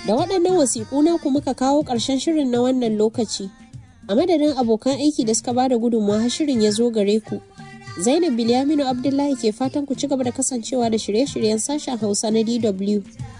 Da waɗannan wasiƙu naku muka kawo ƙarshen shirin na wannan lokaci. A madadin abokan aiki da suka bada gudunmawa har shirin ya zo gare ku. Zainab Bilyaminu Abdullahi ke fatan ku ci gaba da kasancewa da shirye-shiryen sashen Hausa na DW.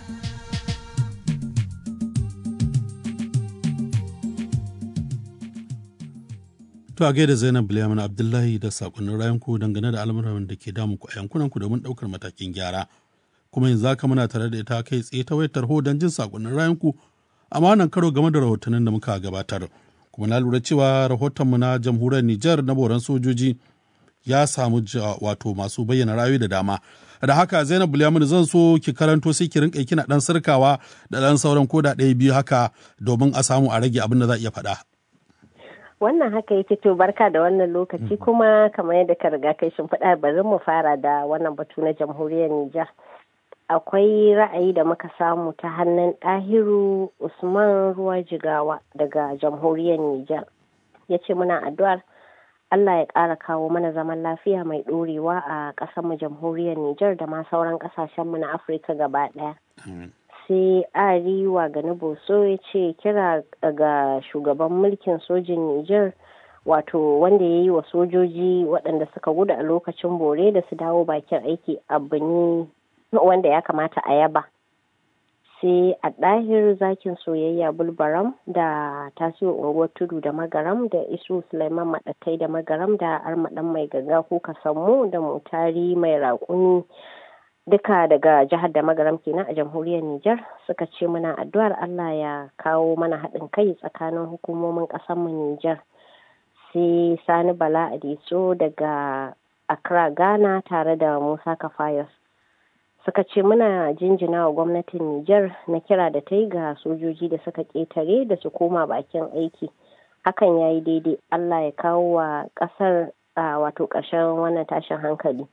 To a gaida Zainab Bilyamin Abdullahi da sakonnin rayanku dangane da al'amuran da ke damu ku a yankunanku domin ɗaukar matakin gyara. Kuma yanzu haka muna tare da ita kai tsaye ta wayar tarho don jin sakonnin rayanku amma wannan karo game da rahotannin da muka gabatar. Kuma na lura cewa rahotonmu na jamhuriyar Nijar na boran sojoji ya samu wato masu bayyana ra'ayoyi da dama. Da haka Zainab Bilyamin zan so ki karanto sai ki rinka kina dan sarkawa da dan sauran koda ɗaya biyu haka domin a samu a rage abin da za a iya faɗa. wannan haka yake to barka da wannan lokaci kuma kamar yadda ka riga kai faɗa bari mu fara da wannan batu na jamhuriyar Nijar. Akwai ra'ayi da muka samu ta hannun ɗahiru Usman Ruwa Jigawa daga jamhuriyar Nijar. Ya ce muna addu'ar Allah ya ƙara kawo mana zaman lafiya mai ɗorewa a ƙasarmu jamhuriyar Nijar da ma sauran ƙasashenmu na Afirka gaba ɗaya. sai ariwa gani boso ya ce kira ga shugaban mulkin sojin niger wato wanda ya yi wa sojoji waɗanda suka gudu a lokacin bore da su dawo bakin aiki abu ne wanda ya kamata a yaba sai a ɗahir zakin soyayya bulbaram da tasiyo unguwar tudu da magaram da isu suleiman maɗatai da magaram da armaɗan mai ganga kuka sammu da mutari mai raƙumi duka daga jihar da magaram kenan a jamhuriyar Nijar suka ce muna addu'ar Allah ya kawo mana haɗin kai tsakanin hukumomin ƙasarmu Nijar. Sai Sani Bala Adiso daga Accra Ghana tare da Musa Kafayos. Suka ce muna jinjina wa gwamnatin Nijar na kira da ta yi ga sojoji da suka ƙetare da su koma bakin aiki. Hakan ya yi daidai Allah ya kawo wa ƙasar wato ƙarshen wannan tashin hankali.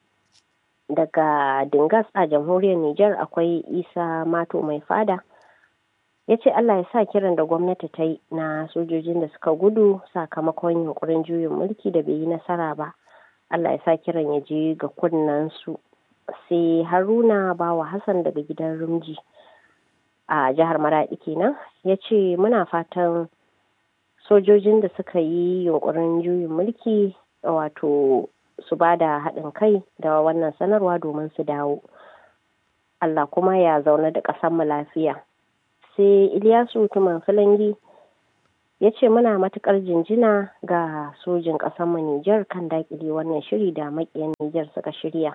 daga dingas a jamhuriyar Nijar akwai isa mato mai fada ya ce Allah ya sa kiran da gwamnati ta yi na sojojin da suka gudu sakamakon yunkurin juyin mulki da bai yi nasara ba Allah ya sa kiran ya je ga su sai haruna bawa hassan daga gidan rumji a jihar maradi kenan ya ce muna fatan sojojin da suka yi yunkurin juyin mulki wato su ba da haɗin kai da wannan sanarwa domin su dawo Allah kuma ya zaune da ƙasarmu lafiya sai Ilyasu Tuman Filangi ya ce muna matuƙar jinjina ga sojin ƙasarmu Nijar kan daƙile wannan shiri da maƙiyan Nijar suka shirya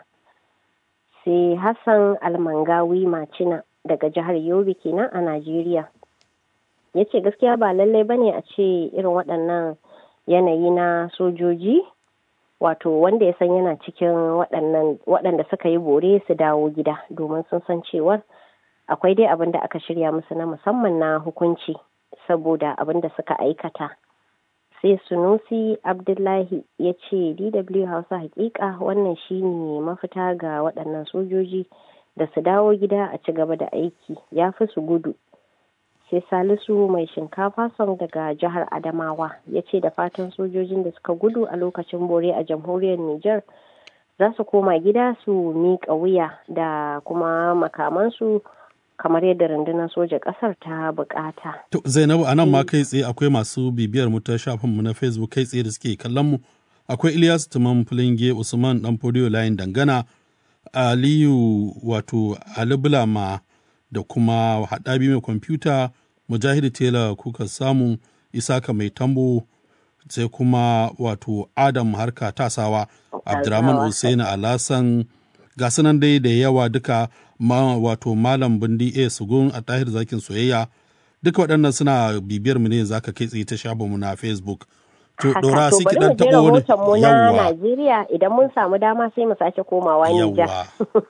sai Hassan Almangawi Macina daga jihar Yobe kenan a Najeriya ya ce gaskiya ba lallai bane a ce irin waɗannan yanayi na sojoji wato wanda ya san yana cikin waɗanda suka yi bore su dawo gida domin sun san cewar akwai dai abin da aka shirya musu na musamman na hukunci saboda abin da suka aikata sai sunusi abdullahi ya ce dw hausa hakika wannan shine mafita ga waɗannan sojoji da su dawo gida a ci gaba da aiki ya fi su gudu sai salisu mai shinkafa son daga jihar adamawa ya ce da fatan sojojin da suka gudu a lokacin bore a jamhuriyar niger za su koma gida su miƙa wuya da kuma makamansu kamar yadda rundunar soja ƙasar ta bukata. To Zainabu a nan ma kai tsaye akwai masu bibiyar mu ta shafin mu na Facebook kai tsaye da suke kallon mu akwai Ilyas Tuman Fulinge Usman Dan Fodiyo Layin Dangana Aliyu wato Ali Bulama da kuma haɗabi mai kwamfuta mujahidi tela kuka samu isaka mai tambo sai kuma wato adam harka tasawa abdurrahman hussein alasan ga sunan dai da yawa duka ma, wato malam bindi a sugun a tahir zakin soyayya duka waɗannan suna bibiyar mu ne za ka kai tsaye ta shafin mu na facebook to dora sai ki dan taɓa wani yawa Najeriya idan mun samu dama sai mu sake komawa Nijar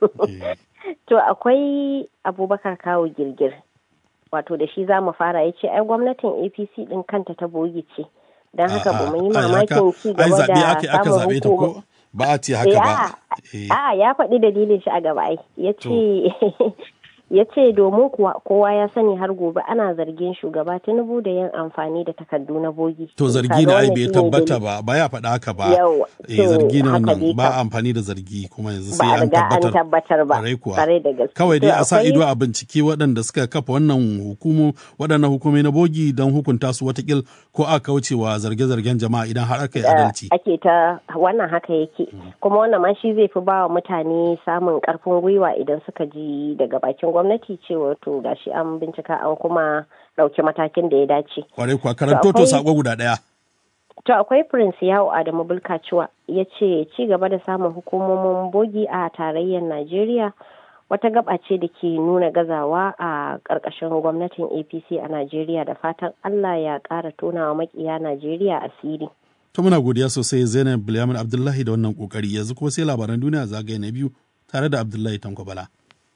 To akwai Abubakar Kawo Girgir, wato da shi za mu fara ya ce, ai gwamnatin APC ɗin kanta ta bogi ce, don haka ba mu yi mamakin ci gaba da samun hukuma. Ba a ce haka ba. A ya faɗi dalilin shi a gaba ai, ya ce ya ce domin kuwa kowa ya sani har gobe ana zargin shugaba tinubu da yin amfani da takardu na bogi to zargi na ai bai tabbata ba ba ya faɗa haka ba eh zargi na wannan ba amfani da zargi kuma yanzu sai an tabbatar tabbatar ba kare da gaske kawai dai a sa ido a bincike waɗanda suka kafa wannan hukumu waɗannan hukumai na bogi don hukunta su watakil ko a kaucewa zarge-zargen jama'a idan har aka yi adalci ake ta wannan haka yake kuma wannan ma shi zai fi ba wa mutane samun karfin gwiwa idan suka ji daga bakin gwamnati cewa to gashi an bincika an kuma ɗauki matakin da ya dace. Kwarai kuwa karanto to sako guda ɗaya. To akwai Prince Yawo Adamu Bulkaciwa ya ce ci gaba da samun hukumomin bogi a tarayyar Najeriya wata gaba ce da ke nuna gazawa a ƙarƙashin gwamnatin APC a Najeriya da fatan Allah ya ƙara tonawa makiya Najeriya asiri. To muna godiya sosai Zainab Bilyamin Abdullahi da wannan kokari yanzu kuma sai labaran duniya zagaye na biyu tare da Abdullahi Tanko Bala.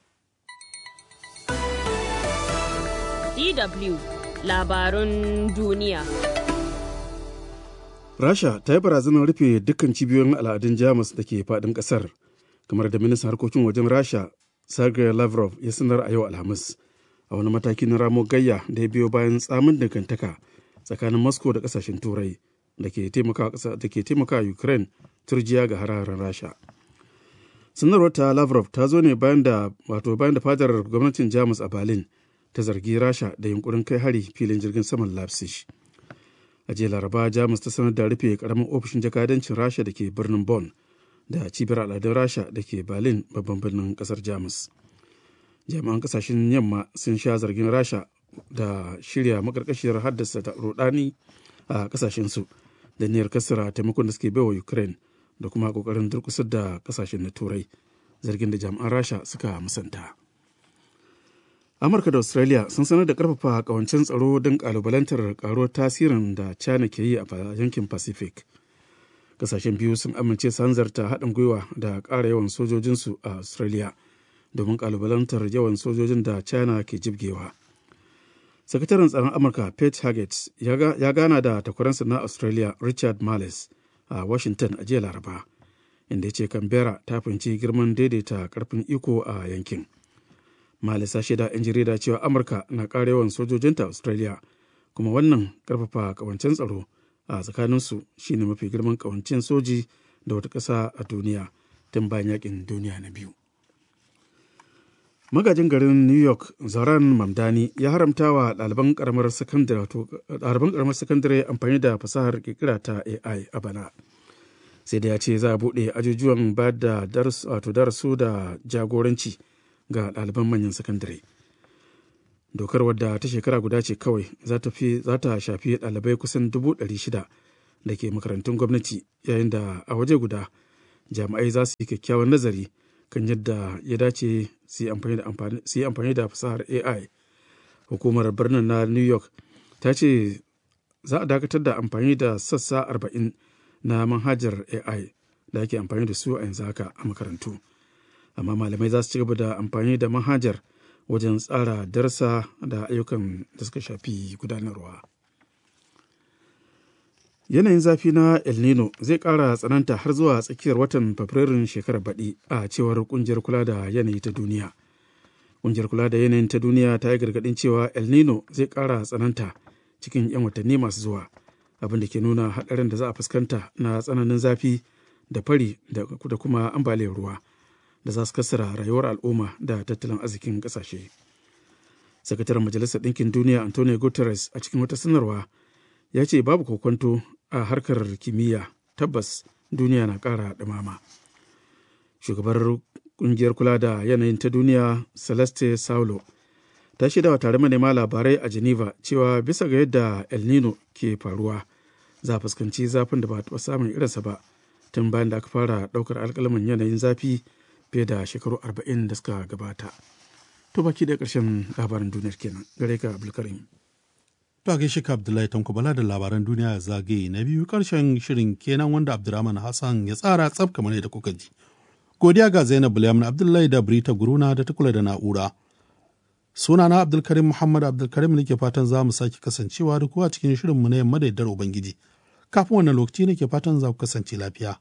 DW labarun duniya. Rasha ta yi barazanar rufe dukkan cibiyoyin al'adun Jamus da ke faɗin ƙasar, kamar da ministan harkokin wajen Rasha Sergei Lavrov ya sanar a yau Alhamis, a wani mataki na ramo gayya da ya biyo bayan tsamin dangantaka tsakanin Moscow da ƙasashen Turai da ke taimaka Ukraine turjiya ga hararen Rasha. Sanarwar ta Lavrov ta zo ne bayan da wato bayan da fadar gwamnatin Jamus a Berlin ta zargi rasha da yunkurin kai hari filin jirgin saman leipzig a jiya laraba jamus ta sanar da rufe karamin ofishin jakadancin rasha da ke birnin bonn da cibiyar al'adun rasha da ke berlin babban birnin kasar jamus jami'an kasashen yamma sun sha zargin rasha da shirya makarkashiyar haddasa da rudani a kasashensu da niyyar kasara taimakon da suke baiwa ukraine da kuma kokarin durkusar da kasashen na turai zargin da jami'an rasha suka musanta. amurka da australia sun sanar da karfafa kawancin tsaro don kalubalantar karuwar tasirin da china ke yi a yankin pacific kasashen biyu sun amince su hanzarta haɗin gwiwa da ƙara yawan sojojinsu a australia domin kalubalantar yawan sojojin da china ke jibgewa sakataren tsaron amurka pete haggett ya gana da takwaransa na australia richard marles a washington a jiya laraba inda ya ce canberra ta fahimci girman daidaita karfin iko a yankin malisa shaida 'yan jarida cewa amurka na ƙara yawan sojojinta australia kuma wannan ƙarfafa ƙawancen tsaro a tsakaninsu shine mafi girman ƙawancen soji da wata ƙasa a duniya tun bayan yakin duniya na biyu magajin garin new york zaran mamdani ya haramta wa ɗaliban ƙaramar sakandare amfani da fasahar ƙirƙira ta ai a bana sai da ya ce za a buɗe ajujuwan ba da darasu da jagoranci ga ɗaliban manyan sakandare dokar wadda ta shekara guda ce kawai za ta shafi ɗalibai kusan dubu ɗari shida da ke makarantun gwamnati yayin da a waje guda jami'ai za su yi kyakkyawan nazari kan yadda ya dace su yi amfani da fasahar ai hukumar birnin na new york ta ce za a dakatar da amfani da sassa arba'in na manhajar ai da ake amfani da su a yanzu haka a makarantu amma malamai za su ci gaba da amfani da manhajar wajen tsara darsa da ayyukan da suka shafi gudanarwa yanayin zafi na el nino zai ƙara tsananta har zuwa tsakiyar watan fabrairun shekarar baɗi a cewar ƙungiyar kula da yanayi ta duniya ƙungiyar kula da yanayin ta duniya ta yi gargaɗin cewa el nino zai ƙara tsananta cikin 'yan watanni masu zuwa abin da ke nuna haɗarin da za a fuskanta na tsananin zafi da fari da kuma ambaliyar ruwa da za su kasara rayuwar al'umma da tattalin arzikin ƙasashe. sakataren majalisar ɗinkin duniya antonio guterres a cikin wata sanarwa ya ce babu kokwanto a harkar kimiyya tabbas duniya na ƙara ɗumama shugabar ƙungiyar kula da yanayin ta duniya celeste saulo ta shaidawa tare manema labarai a geneva cewa bisa ga yadda el nino ke faruwa za a fuskanci zafin da ba taɓa samun irinsa ba tun bayan da aka fara ɗaukar alƙalamin yanayin zafi fiye da shekaru arba'in da suka gabata to baki da ƙarshen labaran duniyar kenan gare ka abdulkarim To gaishe ka Abdullahi Tanko Bala da labaran duniya zagaye na biyu karshen shirin kenan wanda Abdurrahman Hassan ya tsara tsaf kamar yadda kuka ji. Godiya ga Zainab Bulyamin Abdullahi da Brita Guruna da ta kula da na'ura. Sunana Abdulkarim Muhammad Abdulkarim nake fatan za mu sake kasancewa da kuwa cikin shirinmu na yamma da yaddar Ubangiji. Kafin wannan lokaci nake fatan za ku kasance lafiya.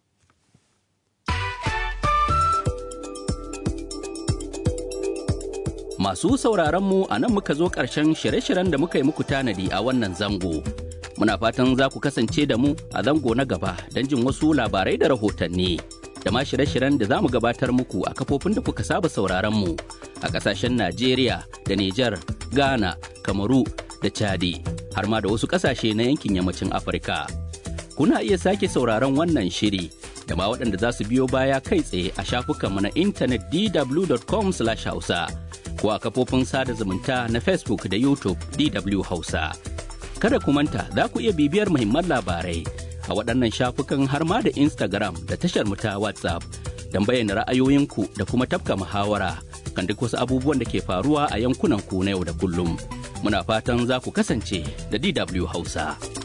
Masu sauraron mu a nan muka zo ƙarshen shirye-shiryen da muka yi muku tanadi a wannan zango. Muna fatan za ku kasance da mu a zango na gaba don jin wasu labarai da rahotanni. Da ma shirye-shiryen da za mu gabatar muku a kafofin da kuka saba sauraron mu a ƙasashen Najeriya da Nijar, Ghana, Kamaru da Chadi, har ma da wasu ƙasashe na yankin yammacin Afirka. Kuna iya sake sauraron wannan shiri da ma waɗanda za su biyo baya kai tsaye a shafukanmu na intanet dw.com/hausa. ko a kafofin sada zumunta na Facebook da YouTube DW Hausa. Kada ku manta za ku iya bibiyar muhimman labarai a waɗannan shafukan har ma da Instagram da tashar mu ta WhatsApp don bayyana ra'ayoyinku da kuma tafka muhawara kan duk wasu abubuwan da ke faruwa a yankunan ku na yau da kullum. Muna fatan za ku kasance da DW Hausa.